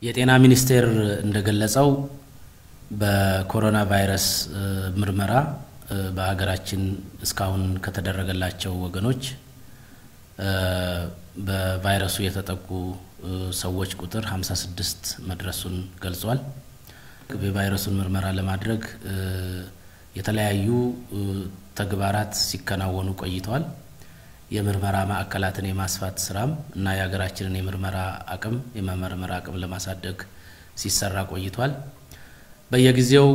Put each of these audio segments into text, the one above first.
የጤና ሚኒስቴር እንደገለጸው በኮሮና ቫይረስ ምርመራ በሀገራችን እስካሁን ከተደረገላቸው ወገኖች በቫይረሱ የተጠቁ ሰዎች ቁጥር 56 መድረሱን ገልጿል። የቫይረሱን ምርመራ ለማድረግ የተለያዩ ተግባራት ሲከናወኑ ቆይተዋል። የምርመራ ማዕከላትን የማስፋት ስራም እና የሀገራችንን የምርመራ አቅም የመመርመር አቅም ለማሳደግ ሲሰራ ቆይቷል። በየጊዜው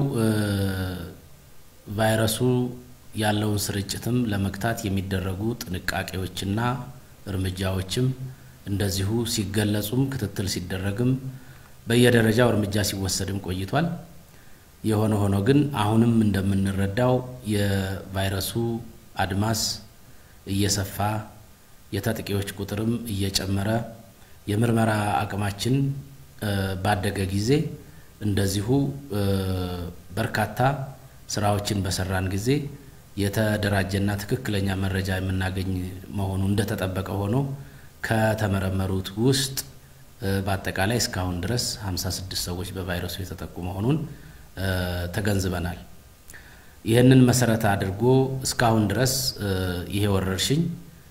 ቫይረሱ ያለውን ስርጭትም ለመግታት የሚደረጉ ጥንቃቄዎችና እርምጃዎችም እንደዚሁ ሲገለጹም ክትትል ሲደረግም በየደረጃው እርምጃ ሲወሰድም ቆይቷል። የሆነ ሆኖ ግን አሁንም እንደምንረዳው የቫይረሱ አድማስ እየሰፋ የተጠቂዎች ቁጥርም እየጨመረ የምርመራ አቅማችን ባደገ ጊዜ እንደዚሁ በርካታ ስራዎችን በሰራን ጊዜ የተደራጀና ትክክለኛ መረጃ የምናገኝ መሆኑ እንደተጠበቀ ሆኖ ከተመረመሩት ውስጥ በአጠቃላይ እስካሁን ድረስ 56 ሰዎች በቫይረሱ የተጠቁ መሆኑን ተገንዝበናል። ይህንን መሰረት አድርጎ እስካሁን ድረስ ይሄ ወረርሽኝ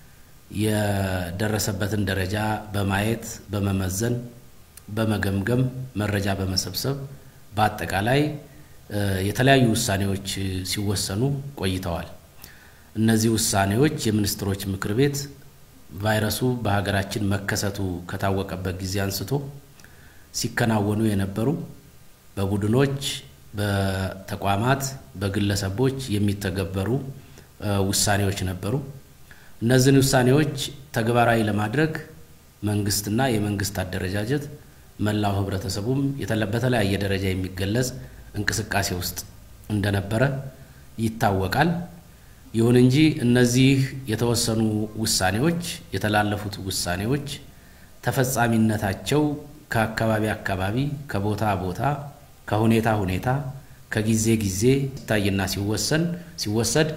የደረሰበትን ደረጃ በማየት በመመዘን በመገምገም መረጃ በመሰብሰብ በአጠቃላይ የተለያዩ ውሳኔዎች ሲወሰኑ ቆይተዋል። እነዚህ ውሳኔዎች የሚኒስትሮች ምክር ቤት ቫይረሱ በሀገራችን መከሰቱ ከታወቀበት ጊዜ አንስቶ ሲከናወኑ የነበሩ በቡድኖች፣ በተቋማት፣ በግለሰቦች የሚተገበሩ ውሳኔዎች ነበሩ። እነዚህን ውሳኔዎች ተግባራዊ ለማድረግ መንግስትና የመንግስት አደረጃጀት መላው ህብረተሰቡም በተለያየ ደረጃ የሚገለጽ እንቅስቃሴ ውስጥ እንደነበረ ይታወቃል። ይሁን እንጂ እነዚህ የተወሰኑ ውሳኔዎች የተላለፉት ውሳኔዎች ተፈጻሚነታቸው ከአካባቢ አካባቢ ከቦታ ቦታ ከሁኔታ ሁኔታ ከጊዜ ጊዜ ሲታይና ሲወሰን ሲወሰድ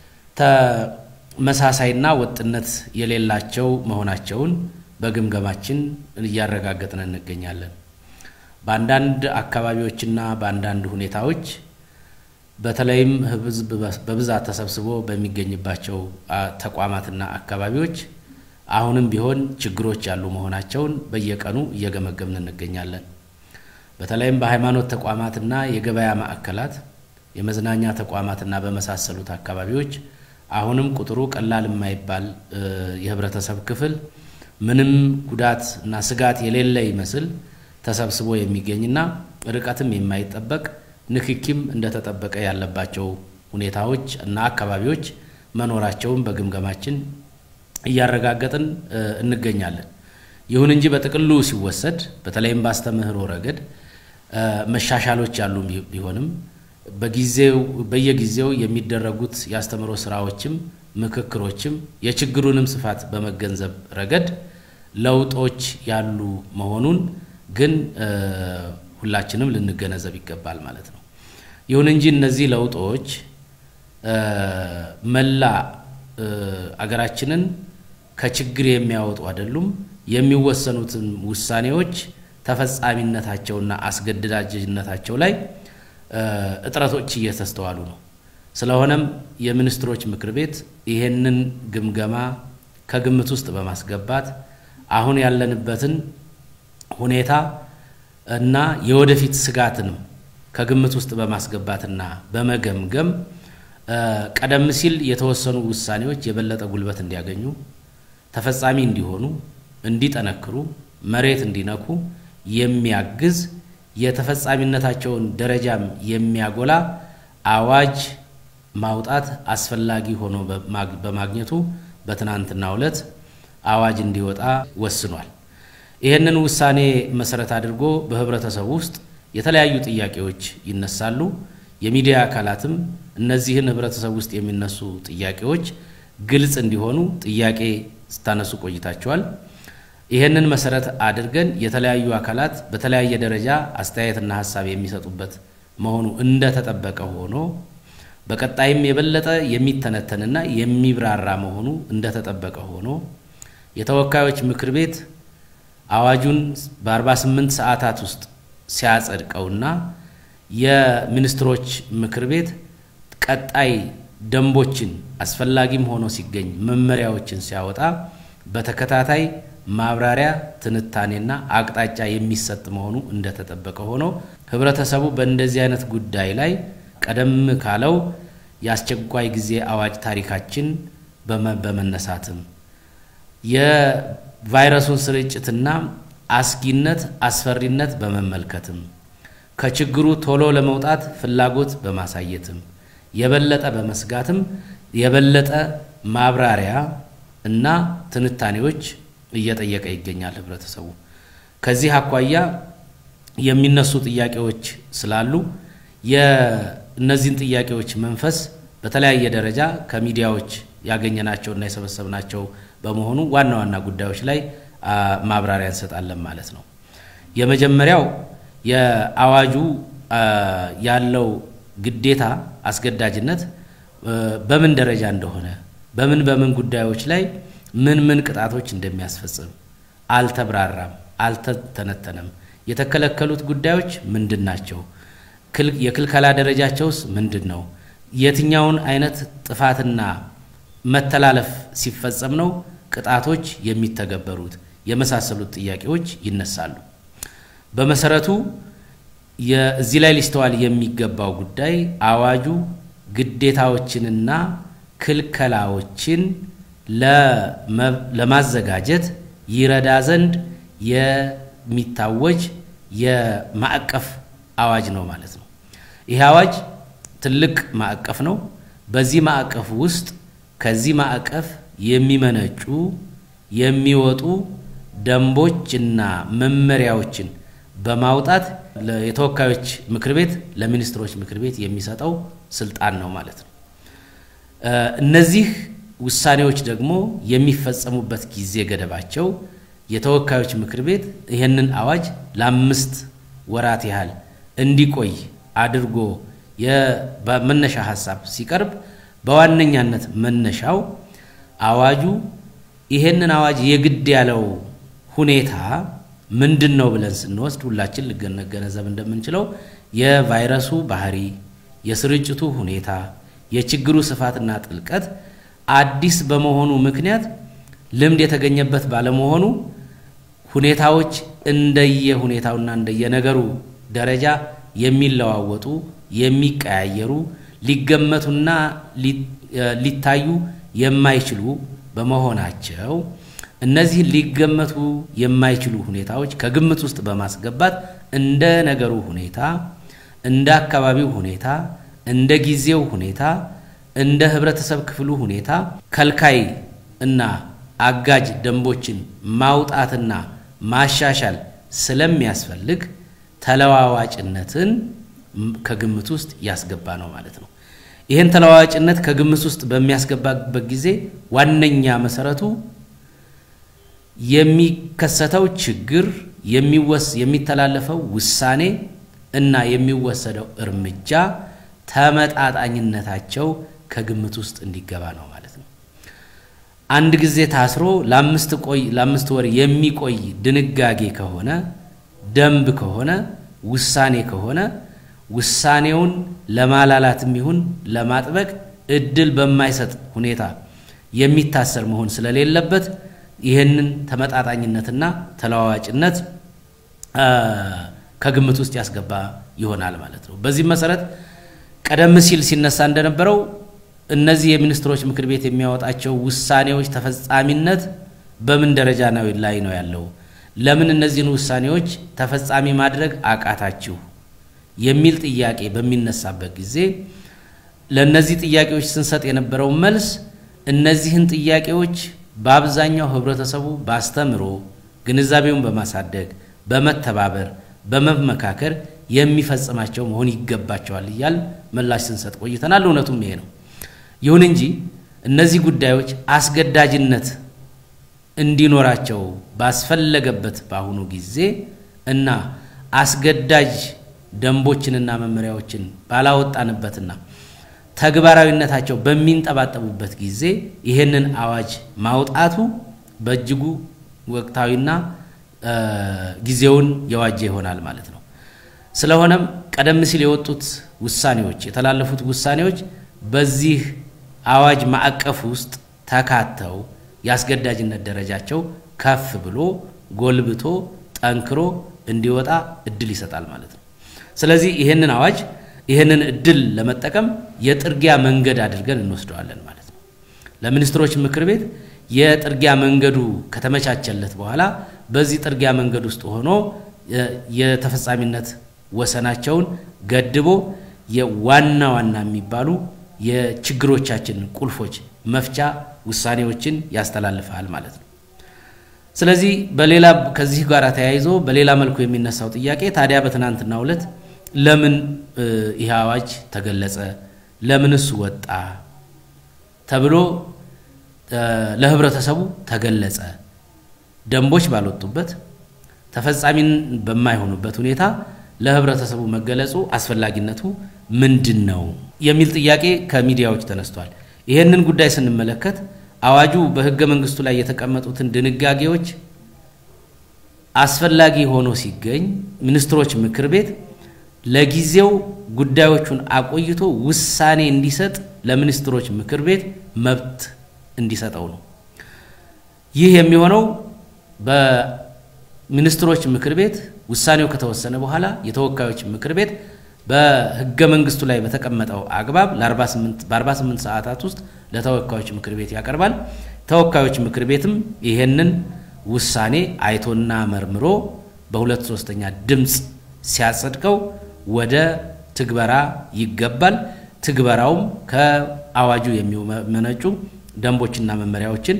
ተመሳሳይና ወጥነት የሌላቸው መሆናቸውን በግምገማችን እያረጋገጥን እንገኛለን። በአንዳንድ አካባቢዎችና በአንዳንድ ሁኔታዎች በተለይም ህዝብ በብዛት ተሰብስቦ በሚገኝባቸው ተቋማትና አካባቢዎች አሁንም ቢሆን ችግሮች ያሉ መሆናቸውን በየቀኑ እየገመገምን እንገኛለን። በተለይም በሃይማኖት ተቋማትና የገበያ ማዕከላት፣ የመዝናኛ ተቋማትና በመሳሰሉት አካባቢዎች አሁንም ቁጥሩ ቀላል የማይባል የህብረተሰብ ክፍል ምንም ጉዳት እና ስጋት የሌለ ይመስል ተሰብስቦ የሚገኝና ርቀትም የማይጠበቅ ንክኪም እንደተጠበቀ ያለባቸው ሁኔታዎች እና አካባቢዎች መኖራቸውን በግምገማችን እያረጋገጥን እንገኛለን። ይሁን እንጂ በጥቅሉ ሲወሰድ በተለይም በአስተምህሮ ረገድ መሻሻሎች ያሉ ቢሆንም በጊዜው በየጊዜው የሚደረጉት የአስተምህሮ ስራዎችም ምክክሮችም የችግሩንም ስፋት በመገንዘብ ረገድ ለውጦች ያሉ መሆኑን ግን ሁላችንም ልንገነዘብ ይገባል ማለት ነው። ይሁን እንጂ እነዚህ ለውጦች መላ አገራችንን ከችግር የሚያወጡ አይደሉም። የሚወሰኑትን ውሳኔዎች ተፈጻሚነታቸውና አስገዳጅነታቸው ላይ እጥረቶች እየተስተዋሉ ነው። ስለሆነም የሚኒስትሮች ምክር ቤት ይሄንን ግምገማ ከግምት ውስጥ በማስገባት አሁን ያለንበትን ሁኔታ እና የወደፊት ስጋትንም ከግምት ውስጥ በማስገባትና በመገምገም ቀደም ሲል የተወሰኑ ውሳኔዎች የበለጠ ጉልበት እንዲያገኙ፣ ተፈጻሚ እንዲሆኑ፣ እንዲጠነክሩ፣ መሬት እንዲነኩ የሚያግዝ የተፈጻሚነታቸውን ደረጃም የሚያጎላ አዋጅ ማውጣት አስፈላጊ ሆኖ በማግኘቱ በትናንትናው ዕለት አዋጅ እንዲወጣ ወስኗል። ይህንን ውሳኔ መሰረት አድርጎ በህብረተሰቡ ውስጥ የተለያዩ ጥያቄዎች ይነሳሉ። የሚዲያ አካላትም እነዚህን ህብረተሰብ ውስጥ የሚነሱ ጥያቄዎች ግልጽ እንዲሆኑ ጥያቄ ስታነሱ ቆይታቸዋል። ይህንን መሰረት አድርገን የተለያዩ አካላት በተለያየ ደረጃ አስተያየትና ሀሳብ የሚሰጡበት መሆኑ እንደተጠበቀ ሆኖ በቀጣይም የበለጠ የሚተነተንና የሚብራራ መሆኑ እንደተጠበቀ ሆኖ የተወካዮች ምክር ቤት አዋጁን በ48 ሰዓታት ውስጥ ሲያጸድቀውና የሚኒስትሮች ምክር ቤት ቀጣይ ደንቦችን አስፈላጊም ሆኖ ሲገኝ መመሪያዎችን ሲያወጣ በተከታታይ ማብራሪያ፣ ትንታኔና አቅጣጫ የሚሰጥ መሆኑ እንደተጠበቀ ሆኖ ህብረተሰቡ በእንደዚህ አይነት ጉዳይ ላይ ቀደም ካለው የአስቸኳይ ጊዜ አዋጅ ታሪካችን በመነሳትም የቫይረሱን ስርጭትና አስጊነት፣ አስፈሪነት በመመልከትም ከችግሩ ቶሎ ለመውጣት ፍላጎት በማሳየትም የበለጠ በመስጋትም የበለጠ ማብራሪያ እና ትንታኔዎች እየጠየቀ ይገኛል ህብረተሰቡ። ከዚህ አኳያ የሚነሱ ጥያቄዎች ስላሉ የእነዚህን ጥያቄዎች መንፈስ በተለያየ ደረጃ ከሚዲያዎች ያገኘናቸውና የሰበሰብናቸው በመሆኑ ዋና ዋና ጉዳዮች ላይ ማብራሪያ እንሰጣለን ማለት ነው። የመጀመሪያው የአዋጁ ያለው ግዴታ አስገዳጅነት በምን ደረጃ እንደሆነ በምን በምን ጉዳዮች ላይ ምን ምን ቅጣቶች እንደሚያስፈጽም አልተብራራም፣ አልተተነተነም። የተከለከሉት ጉዳዮች ምንድን ናቸው? የክልከላ ደረጃቸውስ ምንድን ነው? የትኛውን አይነት ጥፋትና መተላለፍ ሲፈጸም ነው ቅጣቶች የሚተገበሩት? የመሳሰሉት ጥያቄዎች ይነሳሉ። በመሰረቱ እዚህ ላይ ሊስተዋል የሚገባው ጉዳይ አዋጁ ግዴታዎችንና ክልከላዎችን ለማዘጋጀት ይረዳ ዘንድ የሚታወጅ የማዕቀፍ አዋጅ ነው ማለት ነው። ይህ አዋጅ ትልቅ ማዕቀፍ ነው። በዚህ ማዕቀፍ ውስጥ ከዚህ ማዕቀፍ የሚመነጩ የሚወጡ ደንቦችና መመሪያዎችን በማውጣት የተወካዮች ምክር ቤት ለሚኒስትሮች ምክር ቤት የሚሰጠው ስልጣን ነው ማለት ነው። እነዚህ ውሳኔዎች ደግሞ የሚፈጸሙበት ጊዜ ገደባቸው የተወካዮች ምክር ቤት ይህንን አዋጅ ለአምስት ወራት ያህል እንዲቆይ አድርጎ በመነሻ ሀሳብ ሲቀርብ በዋነኛነት መነሻው አዋጁ ይሄንን አዋጅ የግድ ያለው ሁኔታ ምንድን ነው ብለን ስንወስድ ሁላችን ልንገነዘብ እንደምንችለው የቫይረሱ ባህሪ፣ የስርጭቱ ሁኔታ፣ የችግሩ ስፋትና ጥልቀት አዲስ በመሆኑ ምክንያት ልምድ የተገኘበት ባለመሆኑ ሁኔታዎች እንደየ ሁኔታውና እንደየነገሩ ደረጃ የሚለዋወጡ የሚቀያየሩ ሊገመቱና ሊታዩ የማይችሉ በመሆናቸው እነዚህ ሊገመቱ የማይችሉ ሁኔታዎች ከግምት ውስጥ በማስገባት እንደ ነገሩ ሁኔታ፣ እንደ አካባቢው ሁኔታ፣ እንደ ጊዜው ሁኔታ፣ እንደ ህብረተሰብ ክፍሉ ሁኔታ ከልካይ እና አጋጅ ደንቦችን ማውጣትና ማሻሻል ስለሚያስፈልግ ተለዋዋጭነትን ከግምት ውስጥ ያስገባ ነው ማለት ነው። ይህን ተለዋዋጭነት ከግምት ውስጥ በሚያስገባበት ጊዜ ዋነኛ መሰረቱ የሚከሰተው ችግር የሚተላለፈው ውሳኔ እና የሚወሰደው እርምጃ ተመጣጣኝነታቸው ከግምት ውስጥ እንዲገባ ነው ማለት ነው። አንድ ጊዜ ታስሮ ለአምስት ቆይ ለአምስት ወር የሚቆይ ድንጋጌ ከሆነ ደንብ ከሆነ ውሳኔ ከሆነ ውሳኔውን ለማላላትም ይሁን ለማጥበቅ እድል በማይሰጥ ሁኔታ የሚታሰር መሆን ስለሌለበት ይህንን ተመጣጣኝነትና ተለዋዋጭነት ከግምት ውስጥ ያስገባ ይሆናል ማለት ነው። በዚህም መሰረት ቀደም ሲል ሲነሳ እንደነበረው እነዚህ የሚኒስትሮች ምክር ቤት የሚያወጣቸው ውሳኔዎች ተፈጻሚነት በምን ደረጃ ነው ላይ ነው ያለው? ለምን እነዚህን ውሳኔዎች ተፈጻሚ ማድረግ አቃታችሁ? የሚል ጥያቄ በሚነሳበት ጊዜ ለእነዚህ ጥያቄዎች ስንሰጥ የነበረው መልስ እነዚህን ጥያቄዎች በአብዛኛው ህብረተሰቡ በአስተምሮ ግንዛቤውን በማሳደግ በመተባበር በመመካከር የሚፈጽማቸው መሆን ይገባቸዋል እያል ምላሽ ስንሰጥ ቆይተናል። እውነቱም ይሄ ነው። ይሁን እንጂ እነዚህ ጉዳዮች አስገዳጅነት እንዲኖራቸው ባስፈለገበት በአሁኑ ጊዜ እና አስገዳጅ ደንቦችንና መመሪያዎችን ባላወጣንበትና ተግባራዊነታቸው በሚንጠባጠቡበት ጊዜ ይህንን አዋጅ ማውጣቱ በእጅጉ ወቅታዊና ጊዜውን የዋጀ ይሆናል ማለት ነው። ስለሆነም ቀደም ሲል የወጡት ውሳኔዎች የተላለፉት ውሳኔዎች በዚህ አዋጅ ማዕቀፍ ውስጥ ተካተው የአስገዳጅነት ደረጃቸው ከፍ ብሎ ጎልብቶ ጠንክሮ እንዲወጣ እድል ይሰጣል ማለት ነው። ስለዚህ ይህንን አዋጅ ይህንን እድል ለመጠቀም የጥርጊያ መንገድ አድርገን እንወስደዋለን ማለት ነው። ለሚኒስትሮች ምክር ቤት የጥርጊያ መንገዱ ከተመቻቸለት በኋላ በዚህ ጥርጊያ መንገድ ውስጥ ሆኖ የተፈጻሚነት ወሰናቸውን ገድቦ የዋና ዋና የሚባሉ የችግሮቻችን ቁልፎች መፍቻ ውሳኔዎችን ያስተላልፋል ማለት ነው። ስለዚህ በሌላ ከዚህ ጋር ተያይዞ በሌላ መልኩ የሚነሳው ጥያቄ ታዲያ በትናንትናው ዕለት ለምን ይህ አዋጅ ተገለጸ? ለምንስ ወጣ? ተብሎ ለህብረተሰቡ ተገለጸ። ደንቦች ባልወጡበት ተፈጻሚን በማይሆኑበት ሁኔታ ለህብረተሰቡ መገለጹ አስፈላጊነቱ ምንድን ነው የሚል ጥያቄ ከሚዲያዎች ተነስቷል። ይህንን ጉዳይ ስንመለከት አዋጁ በህገ መንግስቱ ላይ የተቀመጡትን ድንጋጌዎች አስፈላጊ ሆኖ ሲገኝ ሚኒስትሮች ምክር ቤት ለጊዜው ጉዳዮቹን አቆይቶ ውሳኔ እንዲሰጥ ለሚኒስትሮች ምክር ቤት መብት እንዲሰጠው ነው። ይህ የሚሆነው በሚኒስትሮች ምክር ቤት ውሳኔው ከተወሰነ በኋላ የተወካዮች ምክር ቤት በህገ መንግስቱ ላይ በተቀመጠው አግባብ በ48 ሰዓታት ውስጥ ለተወካዮች ምክር ቤት ያቀርባል። ተወካዮች ምክር ቤትም ይሄንን ውሳኔ አይቶና መርምሮ በሁለት ሶስተኛ ድምፅ ሲያጸድቀው ወደ ትግበራ ይገባል። ትግበራውም ከአዋጁ የሚመነጩ ደንቦችና መመሪያዎችን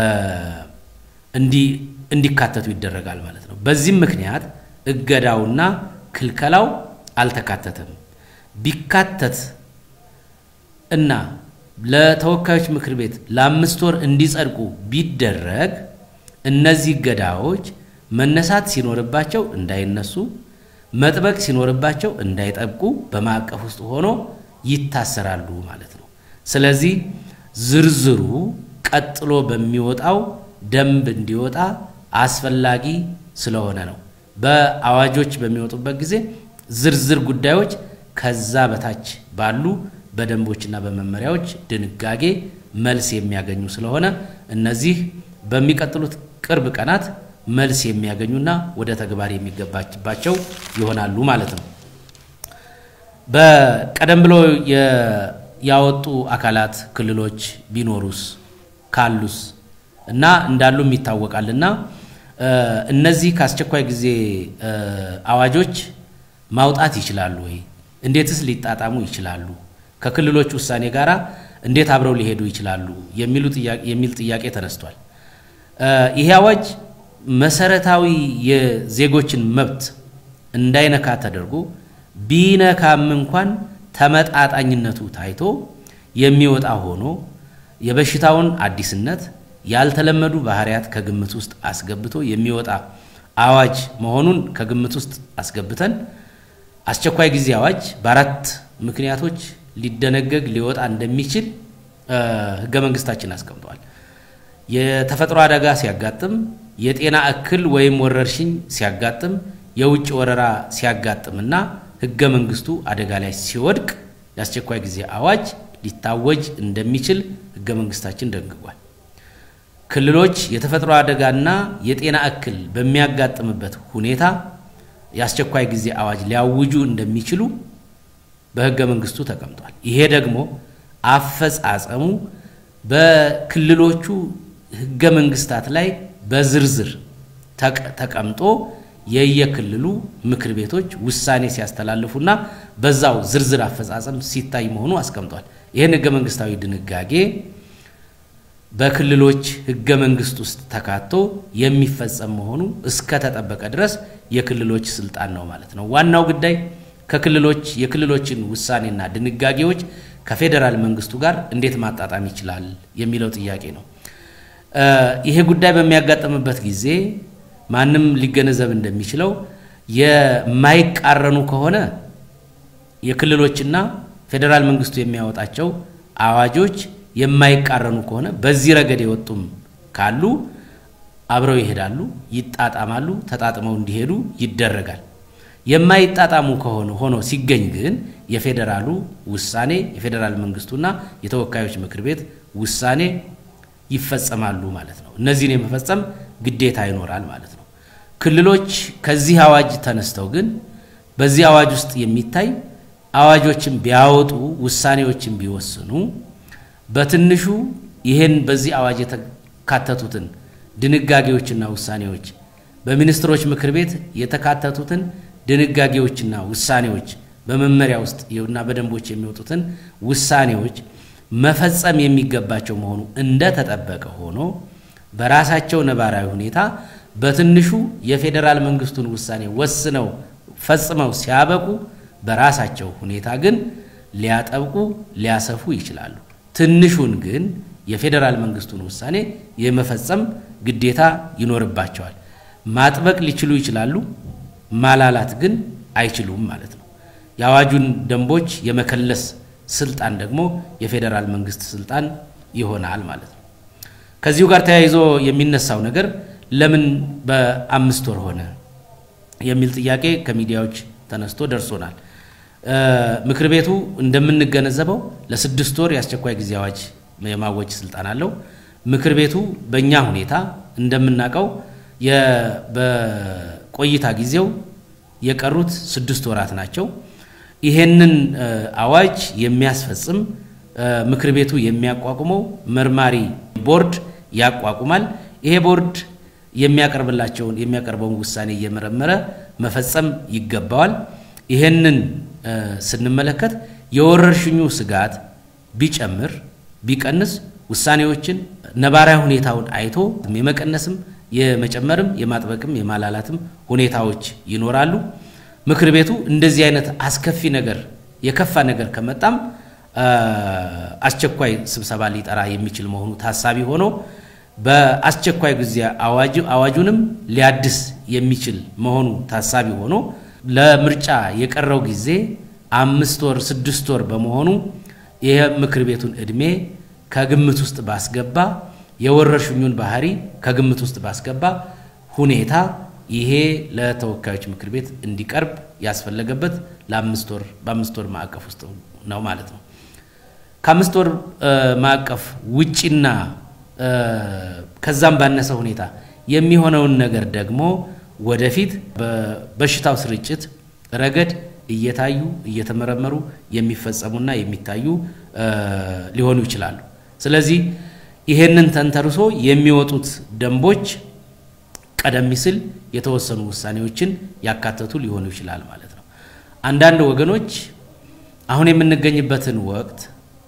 እንዲካተቱ ይደረጋል ማለት ነው። በዚህም ምክንያት እገዳውና ክልከላው አልተካተተም። ቢካተት እና ለተወካዮች ምክር ቤት ለአምስት ወር እንዲጸድቁ ቢደረግ እነዚህ እገዳዎች መነሳት ሲኖርባቸው እንዳይነሱ፣ መጥበቅ ሲኖርባቸው እንዳይጠብቁ በማዕቀፍ ውስጥ ሆኖ ይታሰራሉ ማለት ነው። ስለዚህ ዝርዝሩ ቀጥሎ በሚወጣው ደንብ እንዲወጣ አስፈላጊ ስለሆነ ነው። በአዋጆች በሚወጡበት ጊዜ ዝርዝር ጉዳዮች ከዛ በታች ባሉ በደንቦችና በመመሪያዎች ድንጋጌ መልስ የሚያገኙ ስለሆነ እነዚህ በሚቀጥሉት ቅርብ ቀናት መልስ የሚያገኙና ወደ ተግባር የሚገባባቸው ይሆናሉ ማለት ነው። በቀደም ብሎ ያወጡ አካላት ክልሎች ቢኖሩስ ካሉስ እና እንዳሉም ይታወቃልና እነዚህ ከአስቸኳይ ጊዜ አዋጆች ማውጣት ይችላሉ ወይ? እንዴትስ ሊጣጣሙ ይችላሉ? ከክልሎች ውሳኔ ጋር እንዴት አብረው ሊሄዱ ይችላሉ? የሚል ጥያቄ ተነስቷል። ይሄ አዋጅ መሰረታዊ የዜጎችን መብት እንዳይነካ ተደርጎ ቢነካም እንኳን ተመጣጣኝነቱ ታይቶ የሚወጣ ሆኖ የበሽታውን አዲስነት ያልተለመዱ ባህሪያት ከግምት ውስጥ አስገብቶ የሚወጣ አዋጅ መሆኑን ከግምት ውስጥ አስገብተን አስቸኳይ ጊዜ አዋጅ በአራት ምክንያቶች ሊደነገግ ሊወጣ እንደሚችል ሕገ መንግስታችን አስቀምጧል። የተፈጥሮ አደጋ ሲያጋጥም፣ የጤና እክል ወይም ወረርሽኝ ሲያጋጥም፣ የውጭ ወረራ ሲያጋጥምና ሕገ መንግስቱ አደጋ ላይ ሲወድቅ የአስቸኳይ ጊዜ አዋጅ ሊታወጅ እንደሚችል ሕገ መንግስታችን ደንግጓል። ክልሎች የተፈጥሮ አደጋና የጤና እክል በሚያጋጥምበት ሁኔታ የአስቸኳይ ጊዜ አዋጅ ሊያውጁ እንደሚችሉ በሕገ መንግስቱ ተቀምጧል። ይሄ ደግሞ አፈጻጸሙ በክልሎቹ ሕገ መንግስታት ላይ በዝርዝር ተቀምጦ የየክልሉ ምክር ቤቶች ውሳኔ ሲያስተላልፉና በዛው ዝርዝር አፈጻጸም ሲታይ መሆኑ አስቀምጧል። ይህን ሕገ መንግስታዊ ድንጋጌ በክልሎች ሕገ መንግስት ውስጥ ተካቶ የሚፈጸም መሆኑ እስከተጠበቀ ድረስ የክልሎች ስልጣን ነው ማለት ነው። ዋናው ጉዳይ ከክልሎች የክልሎችን ውሳኔና ድንጋጌዎች ከፌዴራል መንግስቱ ጋር እንዴት ማጣጣም ይችላል የሚለው ጥያቄ ነው። ይሄ ጉዳይ በሚያጋጥምበት ጊዜ ማንም ሊገነዘብ እንደሚችለው የማይቃረኑ ከሆነ የክልሎችና ፌዴራል መንግስቱ የሚያወጣቸው አዋጆች የማይቃረኑ ከሆነ በዚህ ረገድ የወጡም ካሉ አብረው ይሄዳሉ፣ ይጣጣማሉ፣ ተጣጥመው እንዲሄዱ ይደረጋል። የማይጣጣሙ ከሆነ ሆኖ ሲገኝ ግን የፌዴራሉ ውሳኔ የፌዴራል መንግስቱና የተወካዮች ምክር ቤት ውሳኔ ይፈጸማሉ ማለት ነው። እነዚህን የመፈጸም ግዴታ ይኖራል ማለት ነው። ክልሎች ከዚህ አዋጅ ተነስተው ግን በዚህ አዋጅ ውስጥ የሚታይ አዋጆችን ቢያወጡ ውሳኔዎችን ቢወስኑ በትንሹ ይህን በዚህ አዋጅ የተካተቱትን ድንጋጌዎችና ውሳኔዎች በሚኒስትሮች ምክር ቤት የተካተቱትን ድንጋጌዎችና ውሳኔዎች በመመሪያ ውስጥ እና በደንቦች የሚወጡትን ውሳኔዎች መፈጸም የሚገባቸው መሆኑ እንደተጠበቀ ሆኖ በራሳቸው ነባራዊ ሁኔታ በትንሹ የፌዴራል መንግስቱን ውሳኔ ወስነው ፈጽመው ሲያበቁ በራሳቸው ሁኔታ ግን ሊያጠብቁ ሊያሰፉ ይችላሉ። ትንሹን ግን የፌዴራል መንግስቱን ውሳኔ የመፈጸም ግዴታ ይኖርባቸዋል። ማጥበቅ ሊችሉ ይችላሉ፣ ማላላት ግን አይችሉም ማለት ነው። የአዋጁን ደንቦች የመከለስ ስልጣን ደግሞ የፌዴራል መንግስት ስልጣን ይሆናል ማለት ነው። ከዚሁ ጋር ተያይዞ የሚነሳው ነገር ለምን በአምስት ወር ሆነ የሚል ጥያቄ ከሚዲያዎች ተነስቶ ደርሶናል። ምክር ቤቱ እንደምንገነዘበው ለስድስት ወር የአስቸኳይ ጊዜ አዋጅ የማወጅ ስልጣን አለው። ምክር ቤቱ በእኛ ሁኔታ እንደምናውቀው በቆይታ ጊዜው የቀሩት ስድስት ወራት ናቸው። ይሄንን አዋጅ የሚያስፈጽም ምክር ቤቱ የሚያቋቁመው መርማሪ ቦርድ ያቋቁማል። ይሄ ቦርድ የሚያቀርብላቸውን የሚያቀርበውን ውሳኔ እየመረመረ መፈጸም ይገባዋል። ይሄንን ስንመለከት የወረርሽኙ ስጋት ቢጨምር ቢቀንስ ውሳኔዎችን ነባራዊ ሁኔታውን አይቶ የመቀነስም የመጨመርም የማጥበቅም የማላላትም ሁኔታዎች ይኖራሉ። ምክር ቤቱ እንደዚህ አይነት አስከፊ ነገር የከፋ ነገር ከመጣም አስቸኳይ ስብሰባ ሊጠራ የሚችል መሆኑ ታሳቢ ሆኖ በአስቸኳይ ጊዜ አዋጁንም ሊያድስ የሚችል መሆኑ ታሳቢ ሆኖ ለምርጫ የቀረው ጊዜ አምስት ወር ስድስት ወር በመሆኑ ይህ ምክር ቤቱን ዕድሜ ከግምት ውስጥ ባስገባ የወረርሽኙን ባህሪ ከግምት ውስጥ ባስገባ ሁኔታ ይሄ ለተወካዮች ምክር ቤት እንዲቀርብ ያስፈለገበት ለአምስት ወር በአምስት ወር ማዕቀፍ ውስጥ ነው ማለት ነው። ከአምስት ወር ማዕቀፍ ውጪና ከዛም ባነሰ ሁኔታ የሚሆነውን ነገር ደግሞ ወደፊት በበሽታው ስርጭት ረገድ እየታዩ እየተመረመሩ የሚፈጸሙና የሚታዩ ሊሆኑ ይችላሉ። ስለዚህ ይሄንን ተንተርሶ የሚወጡት ደንቦች ቀደም ሲል የተወሰኑ ውሳኔዎችን ያካተቱ ሊሆኑ ይችላል ማለት ነው። አንዳንድ ወገኖች አሁን የምንገኝበትን ወቅት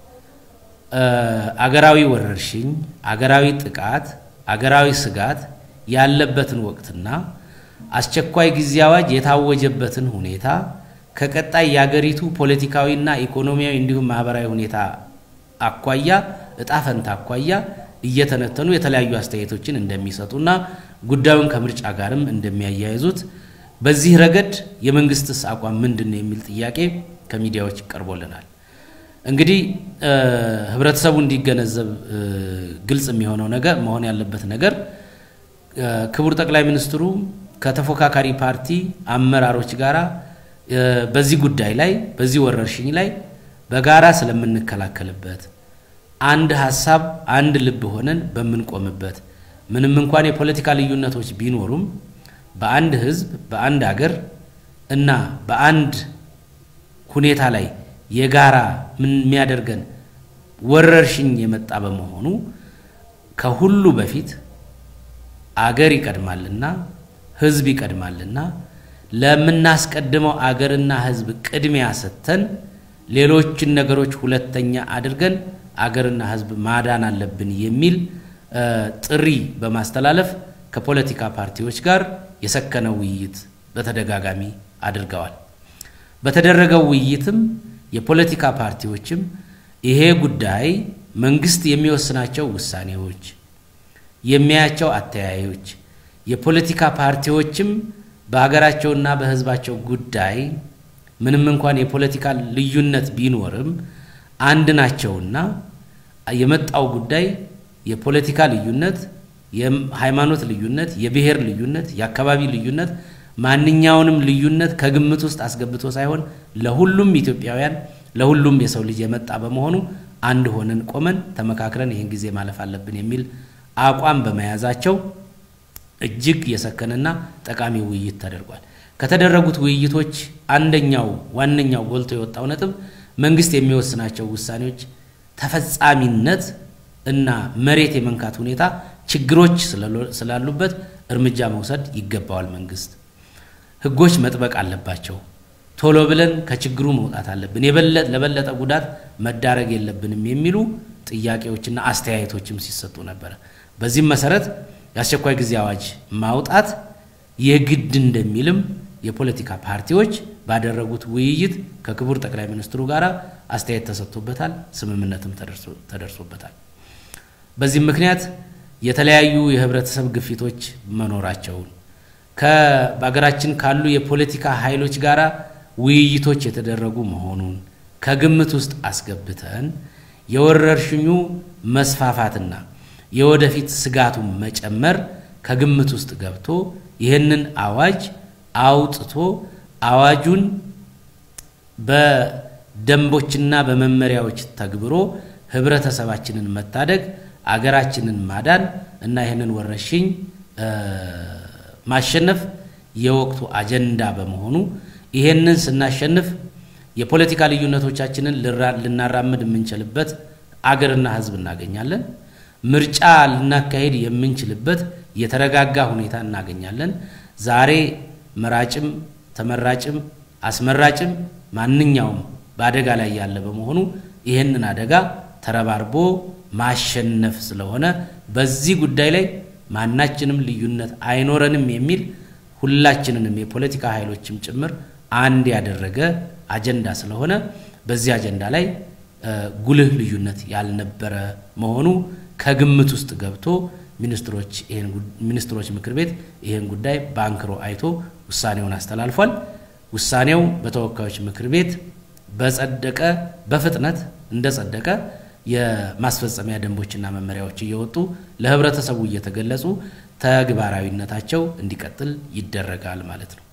አገራዊ ወረርሽኝ፣ አገራዊ ጥቃት፣ አገራዊ ስጋት ያለበትን ወቅትና አስቸኳይ ጊዜ አዋጅ የታወጀበትን ሁኔታ ከቀጣይ የአገሪቱ ፖለቲካዊና ኢኮኖሚያዊ እንዲሁም ማህበራዊ ሁኔታ አኳያ እጣ ፈንታ አኳያ እየተነተኑ የተለያዩ አስተያየቶችን እንደሚሰጡና ጉዳዩን ከምርጫ ጋርም እንደሚያያይዙት በዚህ ረገድ የመንግስትስ አቋም ምንድን ነው የሚል ጥያቄ ከሚዲያዎች ቀርቦልናል። እንግዲህ ህብረተሰቡ እንዲገነዘብ ግልጽ የሚሆነው ነገር መሆን ያለበት ነገር ክቡር ጠቅላይ ሚኒስትሩ ከተፎካካሪ ፓርቲ አመራሮች ጋራ በዚህ ጉዳይ ላይ በዚህ ወረርሽኝ ላይ በጋራ ስለምንከላከልበት አንድ ሀሳብ አንድ ልብ ሆነን በምንቆምበት ምንም እንኳን የፖለቲካ ልዩነቶች ቢኖሩም በአንድ ህዝብ በአንድ አገር እና በአንድ ሁኔታ ላይ የጋራ ምን የሚያደርገን ወረርሽኝ የመጣ በመሆኑ ከሁሉ በፊት አገር ይቀድማልና ህዝብ ይቀድማልና ለምናስቀድመው አገርና ህዝብ ቅድሚያ ሰጥተን ሌሎችን ነገሮች ሁለተኛ አድርገን አገርና ህዝብ ማዳን አለብን የሚል ጥሪ በማስተላለፍ ከፖለቲካ ፓርቲዎች ጋር የሰከነ ውይይት በተደጋጋሚ አድርገዋል። በተደረገው ውይይትም የፖለቲካ ፓርቲዎችም ይሄ ጉዳይ መንግስት የሚወስናቸው ውሳኔዎች፣ የሚያያቸው አተያዮች፣ የፖለቲካ ፓርቲዎችም በሀገራቸውና በህዝባቸው ጉዳይ ምንም እንኳን የፖለቲካ ልዩነት ቢኖርም አንድ ናቸውና የመጣው ጉዳይ የፖለቲካ ልዩነት የሃይማኖት ልዩነት፣ የብሔር ልዩነት፣ የአካባቢ ልዩነት ማንኛውንም ልዩነት ከግምት ውስጥ አስገብቶ ሳይሆን ለሁሉም ኢትዮጵያውያን ለሁሉም የሰው ልጅ የመጣ በመሆኑ አንድ ሆነን ቆመን ተመካክረን ይህን ጊዜ ማለፍ አለብን የሚል አቋም በመያዛቸው እጅግ የሰከነና ጠቃሚ ውይይት ተደርጓል። ከተደረጉት ውይይቶች አንደኛው ዋነኛው ጎልቶ የወጣው ነጥብ መንግስት የሚወስናቸው ውሳኔዎች ተፈጻሚነት እና መሬት የመንካት ሁኔታ ችግሮች ስላሉበት እርምጃ መውሰድ ይገባዋል። መንግስት ህጎች መጥበቅ አለባቸው። ቶሎ ብለን ከችግሩ መውጣት አለብን፣ ለበለጠ ጉዳት መዳረግ የለብንም የሚሉ ጥያቄዎችና አስተያየቶችም ሲሰጡ ነበረ። በዚህም መሰረት የአስቸኳይ ጊዜ አዋጅ ማውጣት የግድ እንደሚልም የፖለቲካ ፓርቲዎች ባደረጉት ውይይት ከክቡር ጠቅላይ ሚኒስትሩ ጋር አስተያየት ተሰጥቶበታል፣ ስምምነትም ተደርሶበታል። በዚህም ምክንያት የተለያዩ የህብረተሰብ ግፊቶች መኖራቸውን በሀገራችን ካሉ የፖለቲካ ኃይሎች ጋር ውይይቶች የተደረጉ መሆኑን ከግምት ውስጥ አስገብተን የወረርሽኙ መስፋፋትና የወደፊት ስጋቱን መጨመር ከግምት ውስጥ ገብቶ ይህንን አዋጅ አውጥቶ አዋጁን በደንቦችና በመመሪያዎች ተግብሮ ህብረተሰባችንን መታደግ አገራችንን ማዳን እና ይህንን ወረርሽኝ ማሸነፍ የወቅቱ አጀንዳ በመሆኑ ይሄንን ስናሸንፍ የፖለቲካ ልዩነቶቻችንን ልናራምድ የምንችልበት አገርና ህዝብ እናገኛለን። ምርጫ ልናካሄድ የምንችልበት የተረጋጋ ሁኔታ እናገኛለን። ዛሬ መራጭም ተመራጭም አስመራጭም ማንኛውም በአደጋ ላይ ያለ በመሆኑ ይህንን አደጋ ተረባርቦ ማሸነፍ ስለሆነ በዚህ ጉዳይ ላይ ማናችንም ልዩነት አይኖረንም የሚል ሁላችንንም የፖለቲካ ኃይሎችም ጭምር አንድ ያደረገ አጀንዳ ስለሆነ በዚህ አጀንዳ ላይ ጉልህ ልዩነት ያልነበረ መሆኑ ከግምት ውስጥ ገብቶ ሚኒስትሮች ሚኒስትሮች ምክር ቤት ይህን ጉዳይ በአንክሮ አይቶ ውሳኔውን አስተላልፏል። ውሳኔው በተወካዮች ምክር ቤት በጸደቀ በፍጥነት እንደጸደቀ የማስፈጸሚያ ደንቦችና መመሪያዎች እየወጡ ለህብረተሰቡ እየተገለጹ ተግባራዊነታቸው እንዲቀጥል ይደረጋል ማለት ነው።